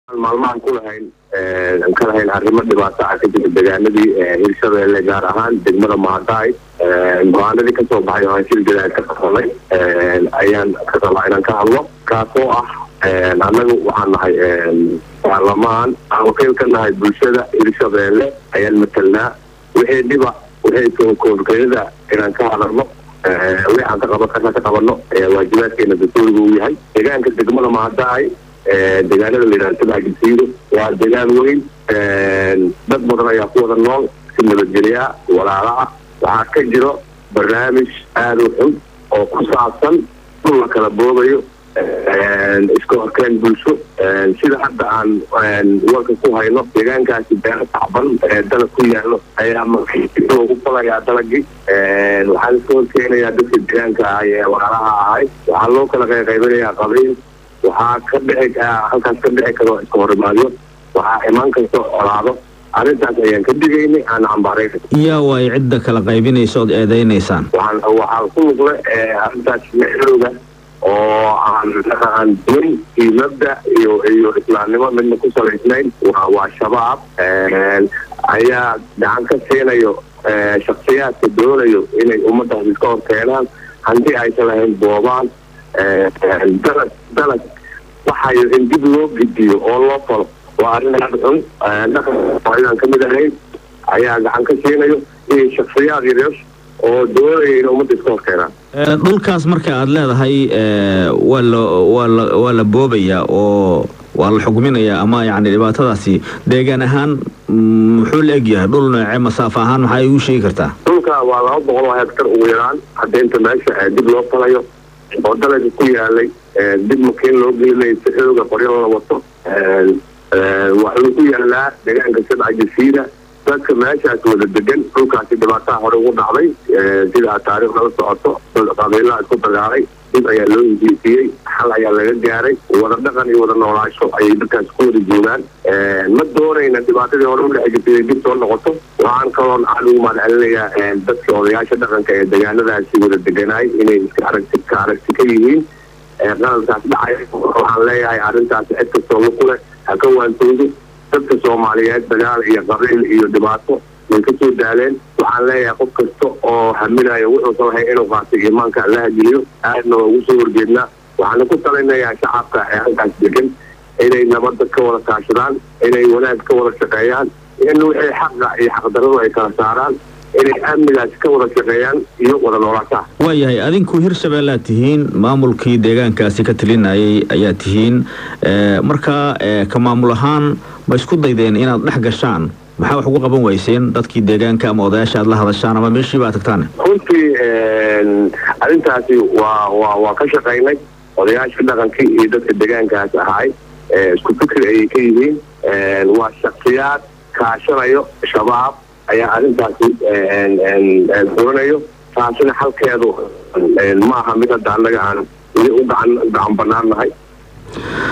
maalmahan ku lahayn ka lahayn arrimo dhibaato ah ka jira deegaanadii hirshabeelle gaar ahaan degmada mahadaay go-aanadii kasoo baxay oo aan shil jilaa ka qabanay ayaan ka rabaa inaan ka hadlo kaasoo ah annagu waxaan nahay baarlamaan aan wakiil ka nahay bulshada hirshabeelle ayaan matelnaa wixii dhiba wixii koorkeyada inaan ka hadalno wixii aan ka qaban karna ka qabano waajibaadkeena dastuuriga uu yahay deegaanka degmada mahadaay deegaanada la yidhaha sabca jasiiro waa deegaan weyn dad badan ayaa ku wada nool si nabadgelyaa walaalaha waxaa ka jiro barnaamij aada u xun oo ku saabsan dhul la kala boobayo iska horkeen bulsho sida hadda aan warka ku hayno deegaankaasi beero tacban dalag ku yaalo ayaa loogu falayaa dalagii waxaan iska horkeenayaa dadka deegaanka ah ee walaalaha ahay waxaa loo kala qayqaybinayaa qabiil waxaa ka dhici halkaas ka dhici karo iska horimaadyo waxaa imaan karto colaado arrintaas ayaan ka digaynay aan cambaarayna yaa waay cidda kala qaybinaysa ood eedaynaysaan waxaan waxaa ku lugle arrintaas mexrooga oo aan aan din iyo mabda iyo iyo islaamnimo midna ku salaysnayn waa waa shabaab ayaa gacan ka siinayo shaksiyaadka doonayo inay ummadaas iska hor keenaan haddii aysan lahayn boobaan dalag dalag waxayo in dib loo gidiyo oo loo falo waa arrin aada xun dhaqan ka mid ahayn ayaa gacan ka siinayo iyo shaksiyaad yaryar oo doonaya in ummadda iska horkeenaan dhulkaas marka aada leedahay waa la waa la waa la boobayaa oo waa la xugminayaa ama yacni dhibaatadaasi deegaan ahaan muxuu la egyahay dhul noocee masaafo ahaan maxaa igu sheegi kartaa dhulka waa laba boqol oo hektar ugu yaraan hadeynta meesha dib loo falayo oo dalaga ku yaalay dib makiin loo gelinay si xooga qoryo la wato waxuu ku yaalaa deegaanka sabca jasiira dadka meeshaas wada degan dhulkaasi dhibaataha hore ugu dhacday sida aad taariikh nala socoto qabiilaha isku dagaalay dib ayaa loo heshiisiyey xal ayaa laga gaaray wada dhaqan iyo wada noolaasho ayay dadkaas ku wada joogaan ma doonayna dhibaatadii hore udhexe jirtay inay dib soo noqoto waxaan kaloon aada ugu mahadcelinayaa dadka odayaasha dhaqanka ee deegaanadaasi wada deganaay inay iska aragti ka aragti ka yihiin qalalkaas dhacay waxaan leeyahay arrintaas cid kastoo luku leh ha ka waantoodo dadka soomaaliyeed dagaal iyo qabiil iyo dhibaato way ka soo daaleen waxaan leeyahay qof kasta oo haminayo wuxuusan lahay inuu qaatay iimaanka allaha geliyo aadna waa ugu soo horjeednaa waxaana ku talinayaa shacabka ee halkaas degan inay nabadda ka wada kaashadaan inay wanaag ka wada shaqeeyaan in wixii xaqa iyo xaqdaradu ay kala saaraan inay amnigaasi ka wada shaqeeyaan iyo wada noolaashaha waayahay adinku hirshabeellaad tihiin maamulkii deegaankaasi ka talinayay ayaa tihiin markaa ka maamul ahaan ma isku daydeen inaad dhex gashaan maxaa wax ugu qaban weyseen dadkii deegaanka ama odayaasha aad la hadashaan ama meeshiiba ad tagtaan runtii arrintaasi waa waa waa ka shaqaynay odayaasha dhaqankii iyo dadka deegaankaas ahaay isku fikri ayay ka yihiin waa shaksiyaad kaashanayo shabaab ayaa arrintaasi furanayo taasina xalkeedu maaha mid hadda annaga aan weli u gacan gacan banaannahay